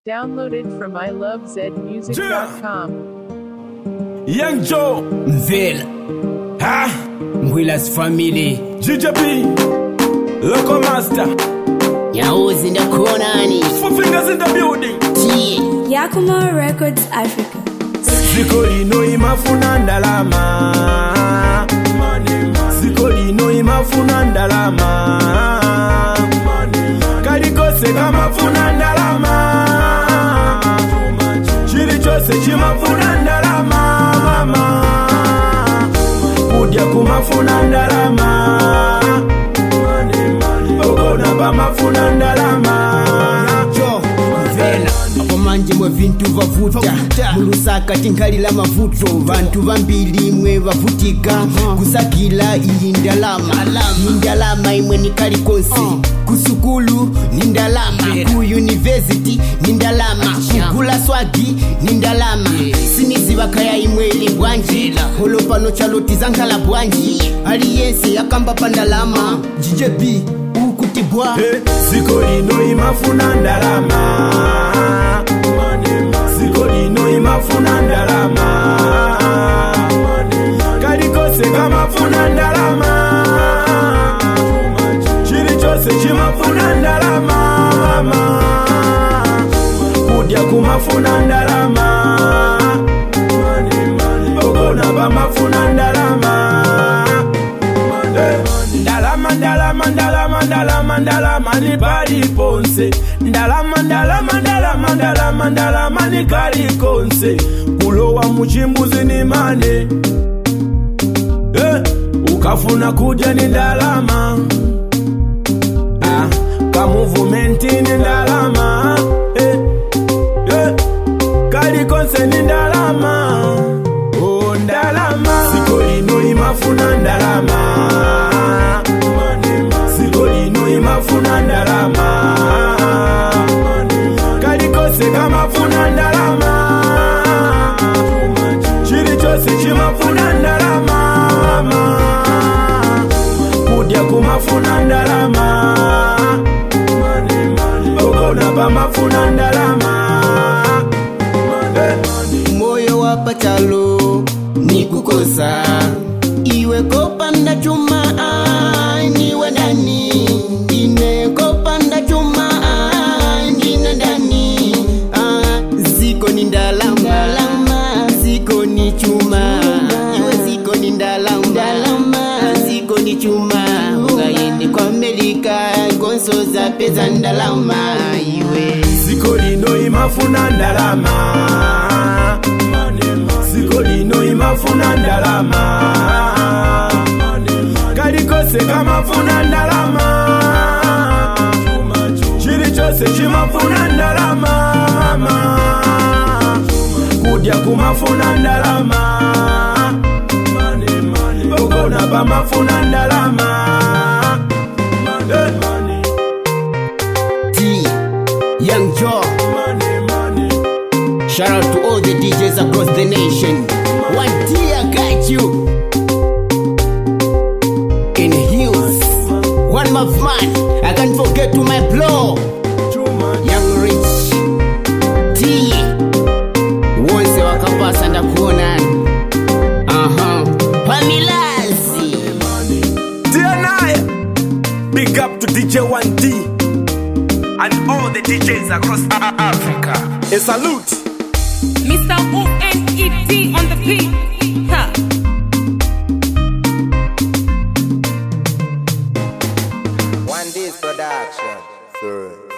Downloaded from ilovezmusic.com. Young Joe, Mvela, ha, Mwila's family. GJP, Loco Master, Nyauzi ndakuonani. four fingers in the building. Tie. Yakuma Records Africa. Ziko lino imafuna ndalama. Ziko lino imafuna ndalama. Kalikose kamafuna ndalama. Chili chose chimafuna ndalama. Mama. Kudya kumafuna ndalama. Ogona bamafuna ndalama. Jo, Mvela. Apo manje mwe vintu vavuta mulusaka tinkhalira mavuto vantu vambili mwe vavutika kusakila iyi ndalama iyi ndalama imwe ni kalikonse kusukulu ni ndalama ku yunivesity ni ndalama kugula swagi ni ndalama siniziva kaya imwe ili bwanji holo pano chaloti zankhala bwanji aliyense akamba pa ndalama GJB ukuti bwa Eh, ziko lino imafuna ndalama ziko lino imafuna ndalama kalikose kamafuna ndalama chili chose chimafuna ndalama mama kudya kumafuna ndalama ogona bamafuna ndalama ndalama ndalama ndalama ndalama ndalama ni pali ponse ndalama ndalama ndalama ndalama ndalama ni kali konse kulowa muchimbuzi ni mane eh, ukafuna kudya ni ndalama ah, kamuvumenti ni ndalama eh, eh, kali konse ni ndalama oh, ndalama siko lino imafuna ndalama siko lino imafuna ndalama kalikose kamafuna ndalama chili chose chimafuna ndalama mama kudya kumafuna ndalama ogona bamafuna ndalama Eh. moyo wa pachalo ni kukosa iwe kopanda chuma ah, niwe ndani ine kopanda chuma ah, ndine ndani ah, ziko ni ndalama ziko ni chuma iwe ziko ni ndalama ziko ni chuma ungayende kwa Amerika gonso za peza ndalama iwe ziko lino imafuna ndalama ziko lino imafuna ndalama kalikose kamafuna ndalama chili chose chimafuna ndalama mama kudya kumafuna ndalama ogona bamafuna ndalama Eh, money, T Young Joe money, money. Shout out to all the DJs across the nation. One day I got you. In heels. One of man. I can't forget to my blow. Young Rich. T. Once wakapasa ndakuona. Aha. Pamilazi. TNI. Big up to DJ 1D and all the DJs across A- Africa. A salute. Mr. O-N-E-D on the beat. Ha. One D's production. Sir.